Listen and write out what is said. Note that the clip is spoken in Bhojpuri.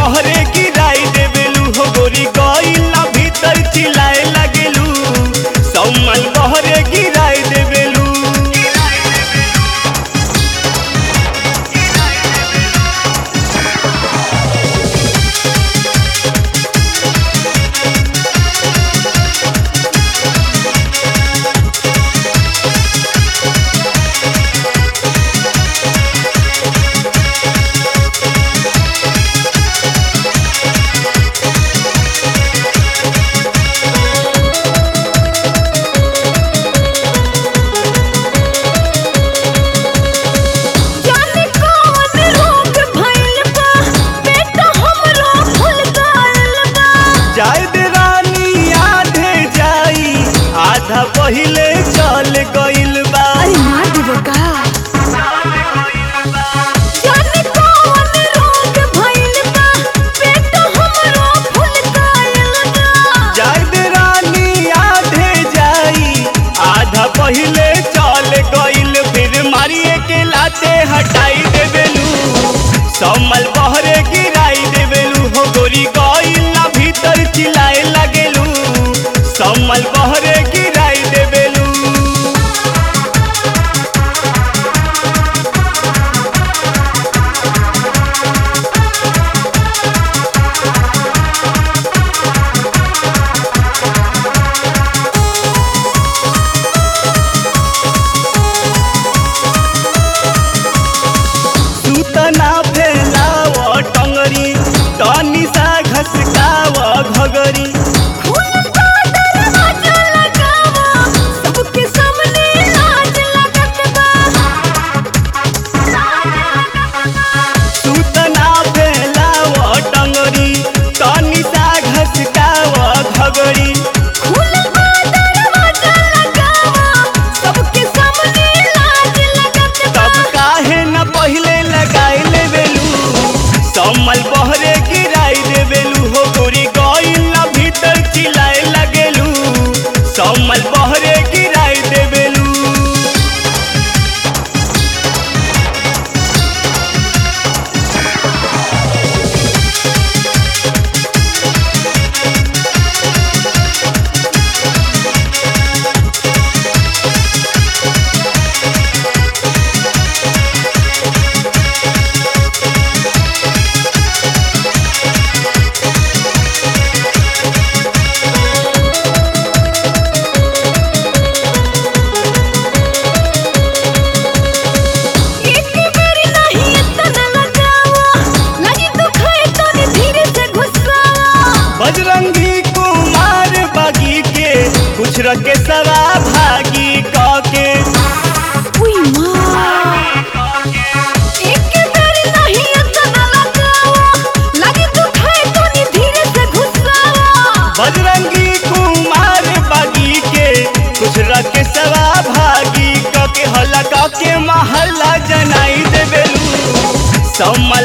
बहरे गिराई देवेलू हो गोरी गइला भीतर चिल्लाए लगेलू सम्मल बहरे गिराई देवेलू जाने कौन रोग भइल बा पेट हमरो फूल गइल बा जायद रानी आधे जाई आधा पहिले चल गइल बा अरे मार देबो का जाने कौन रोग भइल बा पेट हमरो फूल गइल बा जायद रानी आधे जाई आधा पहिले चल गइल फिर मारिए के लाते हटाई देवेलू सम्मल बहरे गिराई देवेलू हो गोरी गइला भीतर चिल्लाए लगेलू सम्मल बहरे गिराई देवेलू सूतना फैलाव टंगरी तनी सा घसकाव घगरी फूल का दरवाजा लगावा सबके सामने लाज लगत बा सूतना फैलाव टंगरी तनी सा घसकाव घगरी फूल का दरवाजा लगावा सबके सामने लाज लगत बा तब काहे न पहिले लगाई लेवेलू सम्मल बहरे गिराई देवेलू हो गोरी गइला भीतर चिल्लाए लगेलू सम्मल बहरे गिराई देवेलू एक बेर नहीं इतना लगावा लगी तो खाए तो धीरे से घुसावा बजरंगी कुमार बागी के कुछ रखे सरा भागी के उई माँ एक बेर नहीं इतना लगावा लगी तो खाए तो धीरे से घुसावा बजरंगी कुमार बागी के कुछ रखे सरा भागी के हल्ला के महल्ला जनाई देवेलू सम्मा